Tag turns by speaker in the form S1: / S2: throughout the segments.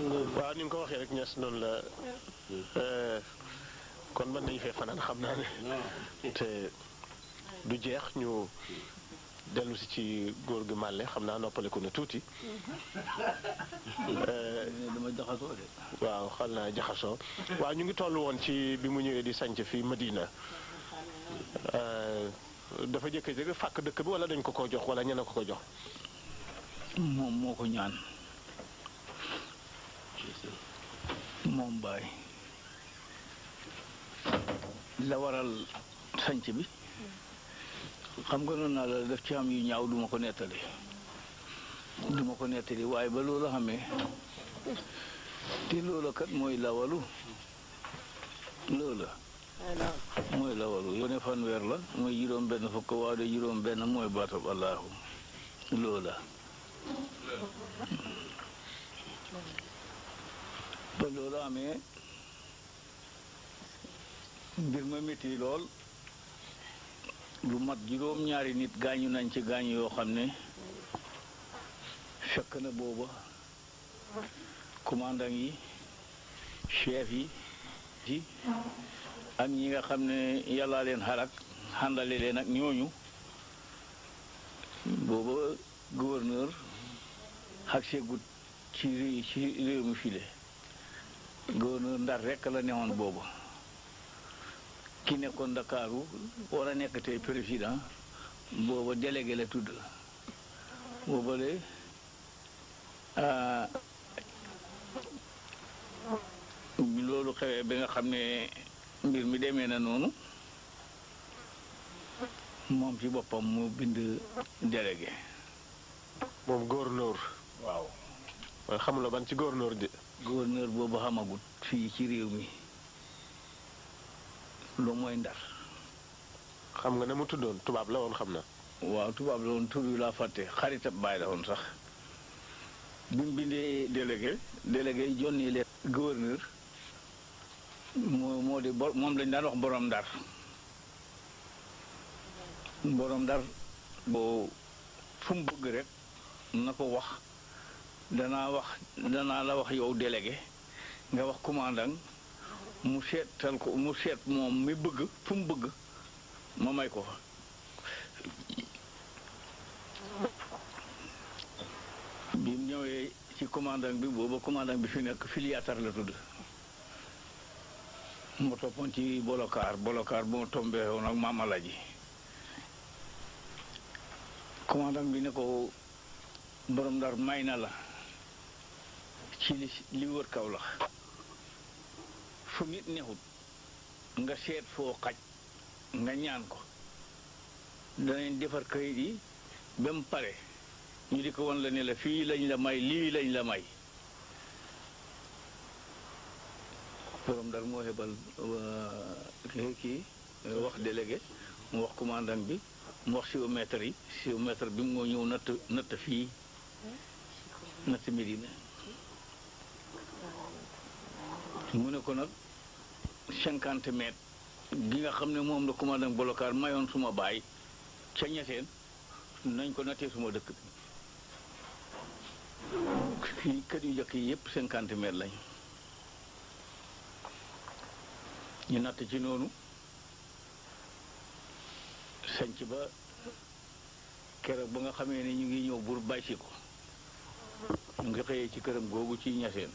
S1: waaw ni nga ko waxee rek ñes noonu la kon mën nañu fee fanaan xam naa ne te du jeex ñu dellu si ci góor gi màlle xam naa noppaleku na tuuti
S2: dama jaxasoo de
S1: waaw xal naa jaxasoo waaw ñu ngi toll woon ci bi mu ñëwee di sanc fii Madina dafa jëkk-jëkk fàkk dëkk bi wala dañ ko ko jox wala ñene ko ko jox
S2: moom moo ko ñaan moom baay la waral sanc bi xam nga noonu naa la def ci am yu ñaaw duma ko nettali duma ko nettali waaye ba loolu xamee te loola kat mooy lawalu loola mooy lawalu yone fanweer la mooy juróom benn fukk waaw de juróom benn mooy baatab allahu loola ba loolu amee mbir ma métti lool lu mat juróom ñaari nit gaañu nañ ci gaañu yoo xam ne fekk na booba commandant yi chef yi yi ak ñi nga xam ne yàllaa leen xarak xàndale leen ak ñooñu booba gouverneur xak seegut ci ré- ci réew mi file gouverneur ndar rekk la newoon booba ki nekkoon Ndakaaru war a nekk tey président booba délégué la tudd booba de bi loolu xewee ba nga xam ne mbir mi demee na noonu moom ci boppam mu bind délégué
S1: moom gouverneur
S2: waaw
S1: waaye xamula ban ci gouverneur di
S2: gouverneur boobu xamagut fii ci réew mi lu mooy ndar
S1: xam nga ne mu tuddoon tubaab la woon xam na
S2: waaw tubaab la woon tur wi laa fàtte xaritab bàyyi la woon sax bi mu bindee délégué délégué yi jonni leen gouverneur moo moo di bor moom lañ daan wax borom ndar borom ndar boo fu mu bëgg rek na ko wax danaa wax danaa la wax yow délégué nga wax commandant mu seetal ko mu seet moom mi bëgg fu mu bëgg ma may ko fa bi mu ñëwee ci commandant bi booba commandant bi fi nekk filiatar la tudd mu toppoon ci bolokaar bolokaar bu ma tombee woon ak maam Alaji commandant bi ne ko borom ndar may na la ci li li wër kaw la fu nit neexut nga seet foo xaj nga ñaan ko danañ defar kayit yi ba mu pare ñu di ko wan la ne la fii lañ la may lii lañ la may borom ndar moo xebal kii kii wax délégué mu wax commandant bi mu wax géomètre yi géomètre bi moo ñëw natt natt fii natt Medina mu ne ko nag cinquante mètres gi nga xam ne moom la commandant bolokaar mayoon suma baay ca ñeteen nañ ko nattee suma dëkk bi fii kër yu njëkk yi yëpp cinquante mètres lañ ñu natt ci noonu sanc ba keroog ba nga xamee ne ñu ngi ñëw bur bàyyi ko ñu ngi xëyee ci këram googu ci ñaseen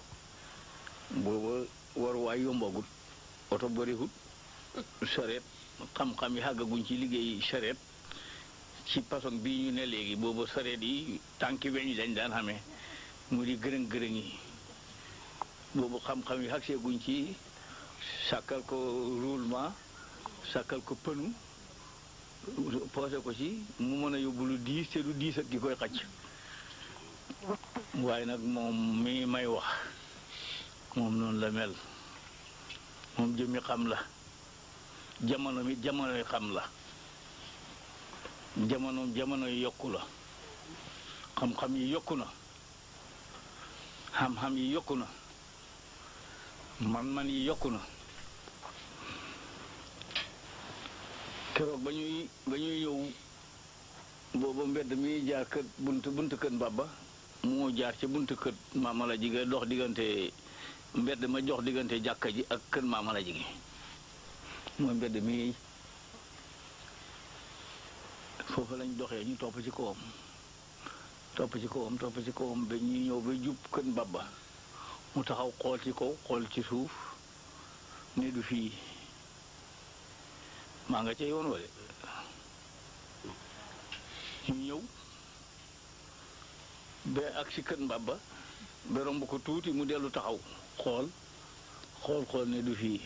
S2: booba waruwaay yombagut oto bariwut sareet xam-xam yi xàggaguñ ci liggéey sareet ci façon bii ñu ne léegi booba sareet yi tànki weñ lañ daan xamee mu di gërëng gërëng yi boobu xam-xam yi xagseeguñ ci sàkkal ko roulement sàkkal ko pënu poosé ko ci mu mën a yóbbu lu diis te du diis ak ki koy xacc waaye nag moom mi may wax moom noonu la mel moom jëmmi xam la jamono mi jamonoy xam la jamono jamono yi yokku la xam-xam yi yokku na xam-xam yi yokku na man-man yi yokku na keroog ba ñuy ba ñuy ñëw booba mbedd mi jaar kër bunt bunt kër Mbaba moo jaar ca buntu kër maamala ji nga dox diggante mbedd ma jox diggante jàkka ji ak kër maamala ji gi mooy mbedd mi foofu lañ doxee ñu topp ci kawam topp ci kawam topp ci kawam ba ñuy ñëw ba jub kër mbabba mu taxaw xool ci kaw xool ci suuf ne du fii maa nga ca yoon wale ñu ñëw ba ak si kër mbabba ba romb ko tuuti mu dellu taxaw xool xool xool ne du fii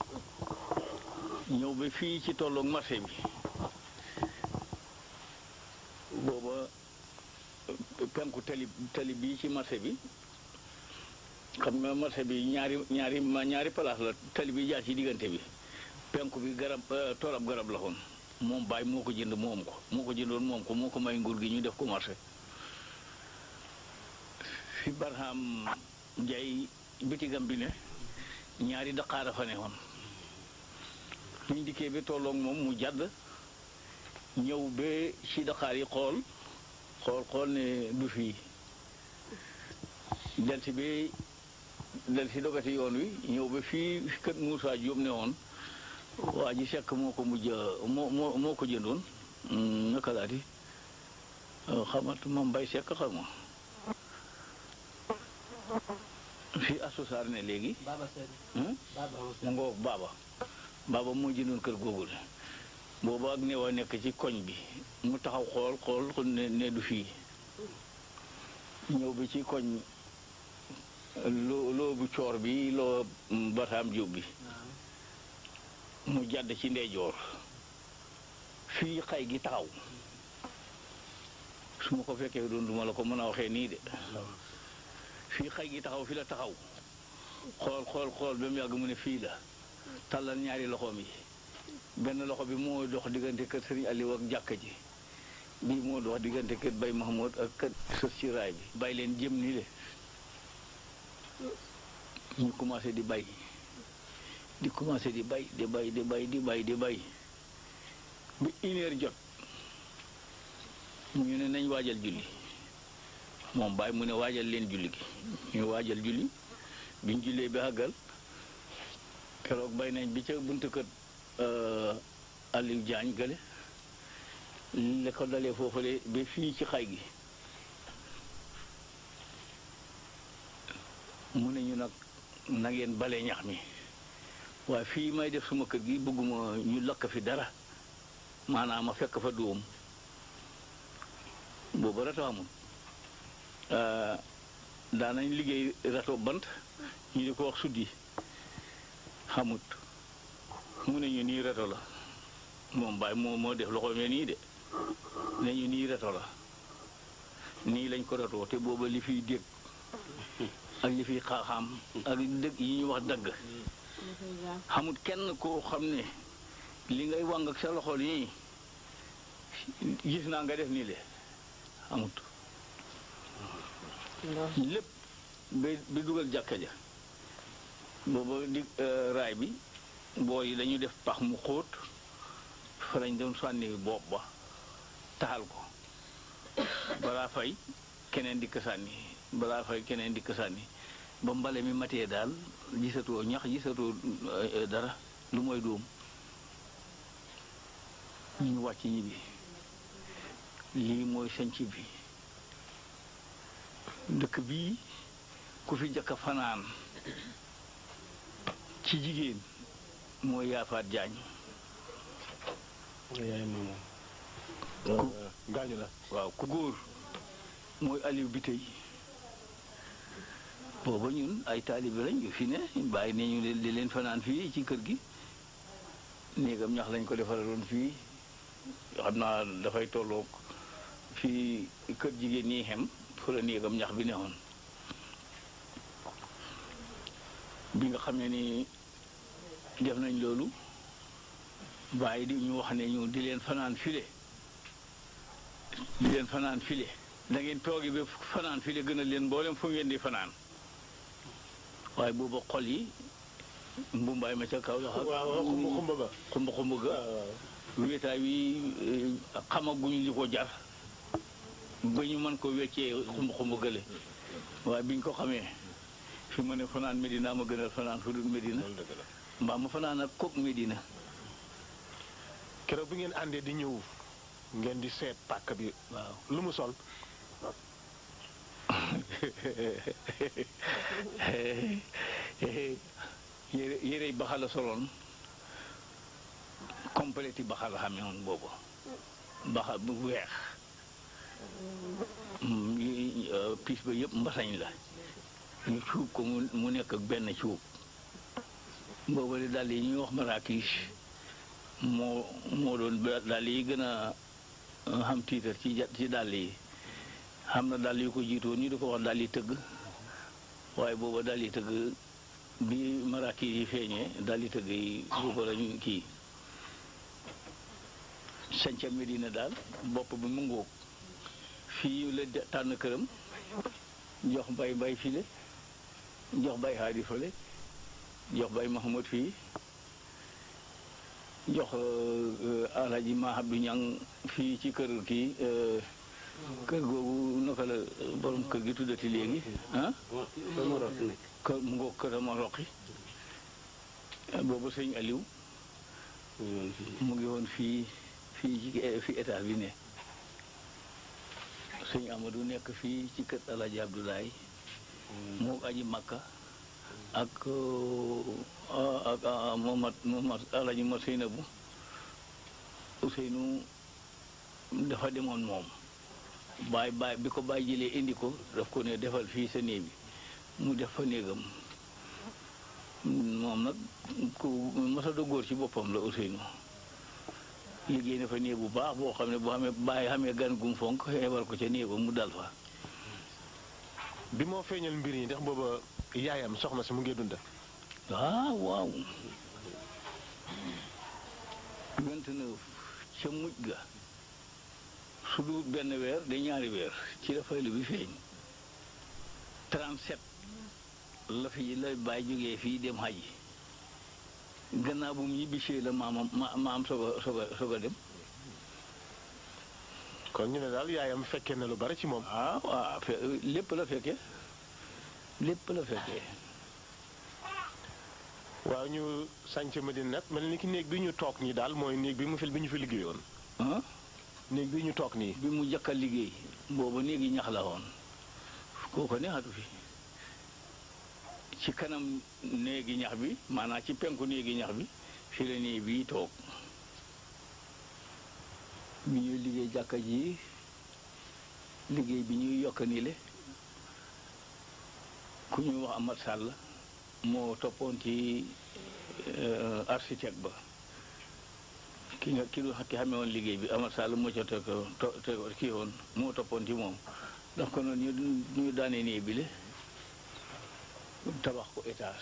S2: ñëw ba fii ci tolloog marché bi booba penku tali tali bii ci marché bi xam nga marché bi ñaari ñaari ñaari place la tali bi jaar ci diggante bi penku bi garab toolab garab la xoon moom baay moo ko jënd moom ko moo ko jëndoon moom ko moo ko may nguur gi ñu def ko marché fi Barham Njaay bitigam bi ne ñaari daqaara fa ne woon buñ dikkee ba tolloog moom mu jàdd ñëw ba ci daqaar yi xool xool xool ne du fii del si ba del si dogati yoon wi ñëw ba fii kër Moussa Diop ne woon waa ji sekk moo ko mujj moo moo moo ko jëndoon naka laati xamat ma mbay sekk xam ma fii asusaar ne léegi mu ngoo baaba baaba moo jëndoon kër googu la booba ak neewa nekk ci koñ bi mu taxaw xool xool ne ne du fii ñëw bi ci koñ loo loo bu coor bi loo bataam jóob bi mu jàdd ci ndeyjoor fii xay gi taxaw su ma ko fekkee doon duma la ko mën a waxee nii de fii xay gi taxaw fi la taxaw xool xool xool ba mu yàgg mu ne fii la tàllal ñaari loxoom yi benn loxo bi moo dox diggante kër sëriñ Aliou ak jàkka ji bii moo dox diggante kër Bay Mahmoud ak kër sës ci raay bi bay leen jëm ni le ñu commencé di bay di commencé di bay di bay di bay di bay di bay bi une heure jot mu ñu ne nañ waajal julli moom bàyyi mu ne waajal leen julli gi ñu waajal julli biñ jullee bi àggal keroog bay nañ bi ca buntu kër Aliou Diagne gële la ko dalee foofule ba fii ci xay gi mu ne ñu nag na ngeen bale ñax mi waaye fii may def suma kër gi bëgguma ñu lakk fi dara maanaam ma fekk fa dóom boobu rato amul daanañ liggéey rato bant ñu di ko wax suddi xamut mu ne ñu nii rato la moom baay moo moo def loxo me nii de ne ñu nii rato la nii lañ ko ratoo te booba li fiy dégg ak li fiy xaaxaam ak dëgg yi ñuy wax dagg xamut kenn koo xam ne li ngay wàng ak sa loxo nii gis naa nga def nii le xamut lépp ba bi dugal jàkka ja booba di raay bi boo yi dañu def pax mu xóot fa lañ doon sànni bopp ba taxal ko balaa fay keneen dikk sànni balaa fay keneen dikk sànni ba mbale mi matee daal gisatoo ñax gisatoo dara lu mooy dóom ñu wàcc ñi bi lii mooy sanc bi dëkk bii ku fi jëkk fanaan ci jigéen mooy yaafaat jaañ
S1: yaay moom gaañu la
S2: waaw ku góor mooy Aliou bi tey booba ñun ay taalibe lañ yu fi ne bàyyi ne ñu di leen fanaan fii ci kër gi néegam ñax lañ ko defaraloon fii xam naa dafay tolloog fii kër jigéen ñi xem fu la néegam ñax bi neexoon bi nga xam ne ni def nañ loolu bàyyi di ñu wax ne ñu di leen fanaan file di leen fanaan file da ngeen toogi ba fanaan file gën a leen mboolem fu ngeen di fanaan waaye booba xol yi mbumbaay ma ca kaw la
S1: waaw xumba xumba ba
S2: xumba xumba ga wéetaay wi xamaguñ li ko jar ba ñu mën ko weccee xumb xumb gële waaye biñ ko xamee fi ma ne fanaan Medina ma gënal fanaan fu dul Medina
S1: loolu dëgg la
S2: mbaa ma fanaan ak kook Medina
S1: keroog bi ngeen àndee di ñëw ngeen di seet pàkk bi
S2: waaw
S1: lu mu sol
S2: yére yére baxa la soloon compléti baxa la xamee woon boobu baxa bu weex Mm, yi- euh, piis ba yëpp mbasañ la ñu cuub ko mu mu nekk ak benn cuub booba de dàll yi ñuy wax maraakiis moo moo doon ba- dàll yi gën a euh, xam tiitar ci ja- ci dàll yi xam na dàll yu ko jiitoon ñu di ko wax dàll yi tëgg waaye booba dàll yi tëgg bi maraakiis yi feeñee dàll yi tëgg yi booba lañu kii sanca Medina daal bopp bi mu ngóog fii la de- tànn këram jox bay bay file jox bay haadi fale jox bay Mahamad fii jox alhaji Mahabdu Ñang fii ci kër kii euh, kër googu naka la euh, borom kër gi tuddati léegi ah kër mu ngoog kër ma roqi boobu sëñ Aliou mu ngi woon fii fii ci fi état bi ne sëñ Amadou nekk fii ci kër Alaaji Abdoulaye moo aji Makka ak euh, ak ah, Momad Momad Alaaji Momad Seynabu Ousseynou dafa demoon moom baay baay bi ko baay jëlee indi ko daf ko ne defal fii sa néeg bi mu def fa néegam moom nag ku masa do góor ci boppam la Ousseynou liggéey na fa néeg bu baax boo xam ne boo xamee bàyyi xamee gan gum fonk xeebal ko ca néeg ba mu dal fa
S1: bi moo feeñal mbir yi ndax booba yaayam soxna si mu ngi dunda
S2: waaw waaw vingt-neuf ca mujj ga su dul benn weer de ñaari weer ci la faylu bi feeñ trente-sept la fi la bàyyi jógee fii dem xaji gannaaw bu mu ñibbisee la maamam ma maam soog a soog a soog a dem
S1: kon ñu ne daal yaayam fekkee na lu bari ci moom
S2: ah waaw fe- lépp la fekkee lépp la fekkee
S1: waaw ñu sànc Medina nag mel ni ki néeg bi ñu toog nii daal mooy néeg bi mu fi bi ñu fi liggéeyoon
S2: ah
S1: néeg bi ñu toog nii
S2: bi mu jëkk a liggéey booba néegi ñax la woon kooko neexatu fi ci kanam néegi ñax bi maanaam ci penku néegi ñax bi fi la néeg bii toog bi ñuy liggéey jàkka ji liggéey bi ñuy yokk ni le ku ñuy wax Amat Sall moo toppoon ci euh, architecte ba ki nga ki ki xamee woon liggéey bi Amat Sall moo ca teg to te kii woon moo toppoon ci moom ndax ko noonu ñu ñu daanee nee bile tabax ko étage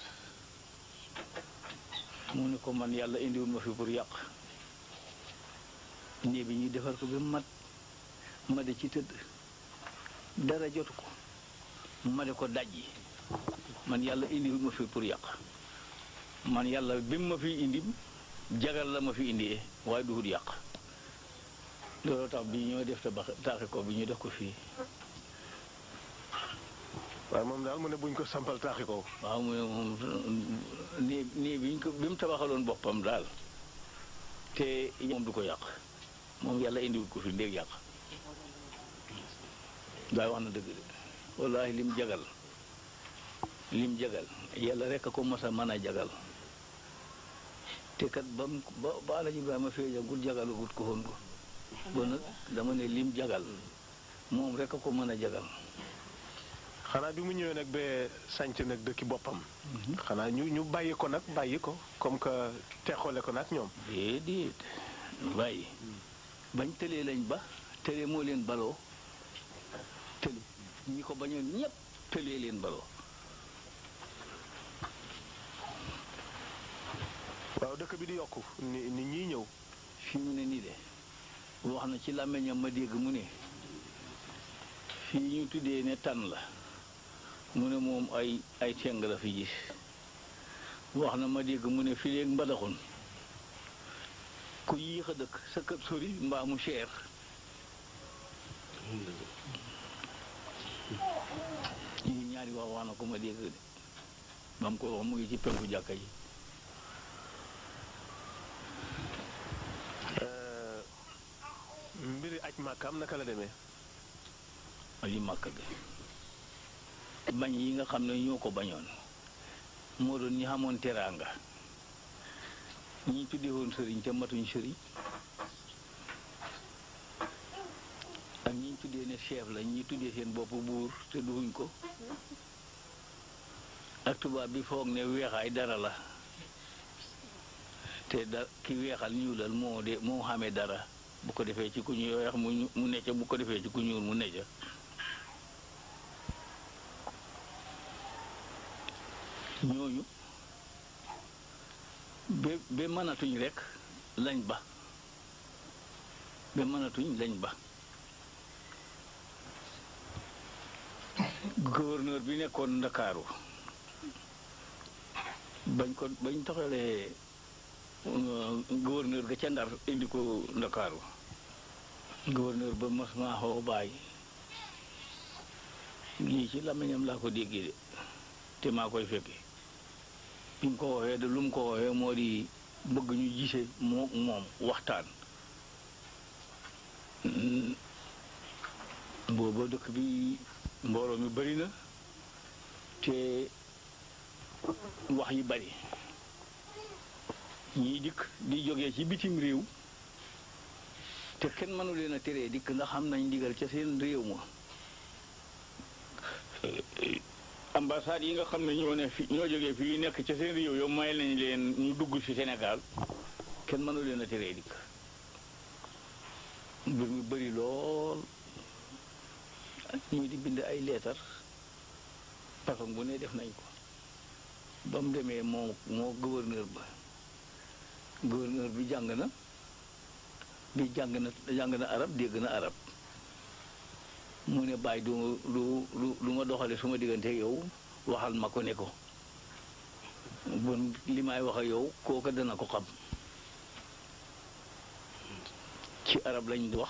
S2: mu ne ko man yàlla indiwul ma fi pour yàq néeg bi ñu defar ko ba mat ma de ci tëdd dara jotu ko ma de ko dajji man yàlla indiwul ma fi pour yàq man yàlla bi mu ma fi indi jagal la ma fi indee waaye duhut yàq loolu tax bi ñoo def tabax taaxi ko bi ñu def ko fii
S1: waaye moom daal mu ne buñ ko sampal taaxi ko
S2: waaw mu ne moom nii nii bi ñu ko bi mu tabaxaloon boppam daal te moom du ko yàq moom yàlla indiwul ko fi ndéeg yàq daay wax na dëgg de wallaahi lim jagal lim jagal yàlla rek a ko mos a mën a jagal te kat ba mu ba ba Alaaji Ibrahima feeñagul jagalagut ko woon ko bon nag dama ne lim jagal moom rek a ko mën a jagal
S1: xanaa bi mu ñëwee nag ba sànc nag dëkki boppam xanaa ñu ñu bàyyi ko nag bàyyi ko comme que teexoole ko nag ñoom
S2: déedéet bàyyi bañ tëlee lañ ba tëlee moo leen baloo tëli ñi ko bañoon ñépp tëlee leen baloo
S1: waaw dëkk bi di yokku ni nit ñiy ñëw
S2: fii mu ne nii de wax na ci làmmiñam ma dégg mu ne fii ñu tuddee ne tànn la mu ne moom ay ay teng la fi gis wax na ma dégg mu ne fii léegi mbadaxun ku yéex a dëkk sa kër sori mbaa mu cher ñi ñaari wax wax na ko ma dégg de ba mu ko wax mu ngi ci penku jàkka yi
S1: mbiri aj màkkaam naka la demee
S2: ali màkk ga bañ yi nga xam ne ñoo ko bañoon moo doon ñi xamoon teraanga ñi tuddee woon sëriñ te matuñ sëriñ ak ñi tuddee ne chef la ñi tuddee seen bopp buur te duhuñ ko ak tubaab bi foog ne weexaay dara la te da ki weexal ñuulal moo de moo xamee dara bu ko defee ci ku ñu weex mu mu necca bu ko defee ci ku ñuul mu necca ñooñu ba ba mënatuñ rekk lañ ba ba mënatuñ lañ ba gouverneur bi nekkoon ndakaaru bañ ko bañ taxalee gouverneur ga ca ndar indi ko ndakaaru gouverneur ba mas maa xoo bàyyi lii ci làmmiñam laa ko déggee de te maa koy fekke bi mu ko waxee de lu mu ko waxee moo di bëgg ñu gise moo moom waxtaan booba dëkk bi mbooloo mi bari na te wax yi bari ñii dikk di jógee ci bitim réew te kenn mënu leen a teree dikk ndax xam nañ ndigal ca seen réew ma ambassade yi nga xam ne ñoo ne fi ñoo jógee fii nekk ca seen réew yow may nañ leen ñu dugg ci Sénégal kenn mënu leen a teree dikk mbir mi bëri lool ñii di bind ay leetar façon bu ne def nañ ko ba mu demee moo moo gouverneur ba gouverneur bi jàng na bi jàng na jàng na arab dégg na arab mu ne bàyyi du lu lu lu ma doxale su ma diggante yow waxal ma ko ne ko bon li may wax ak yow kooka dana ko xam ci arab lañ wax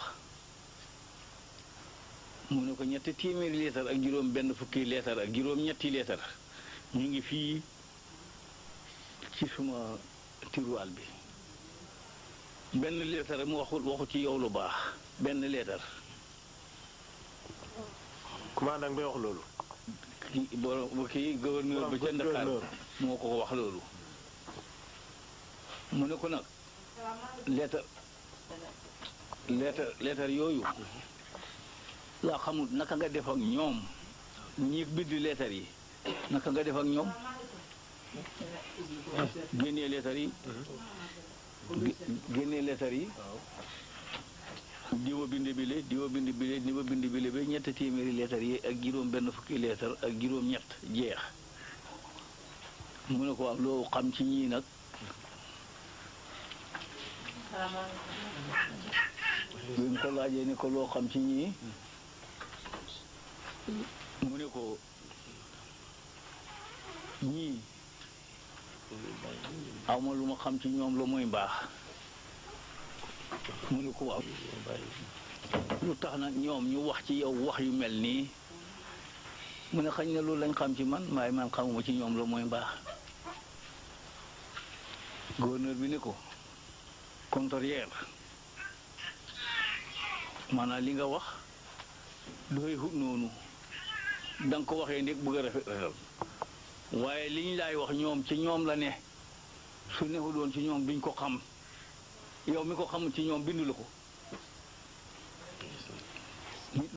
S2: mu ne ko ñetti téeméeri leetar ak juróom benn fukki leetar ak juróom ñetti leetar ñu ngi fii ci suma tiruwaal bi benn leetar mu waxul waxu ci yow lu baax benn leetar
S1: commandant bi wax loolu
S2: ki borom kii gouverneur ba ca Ndakaar moo ko wax loolu mu ne ko nag leetar leetar leetar yooyu laa xamul naka nga def ak ñoom ñi bind leetar yi naka nga def ak ñoom génnee leetar yi génnee leetar yi diwa bind bile diwa bind bile diwa bind bile ba ñett téeméeri leetar yi ak juróom benn fukki leetar ak juróom ñett jeex mu ne ko waaw loo xam ci ñii nag bi mu ko laajee ne ko loo xam ci ñii mu ne ko ñii awma lu ma xam ci ñoom la mooy mbaax mu ne ko waaw lu tax nag ñoom ñu wax ci yow wax yu mel nii mu ne xañ na loolu lañ xam ci man waaye man xamuma ci ñoom la mooy mbaax gouverneur bi ne ko contraire maanaam li nga wax dafay xut noonu da nga ko waxee ndég bëgg a rafet rafetal waaye li ñu laay wax ñoom ci ñoom la ne su neexu doon ci ñoom duñ ko xam yow mi ko xamul ci ñoom bindu la ko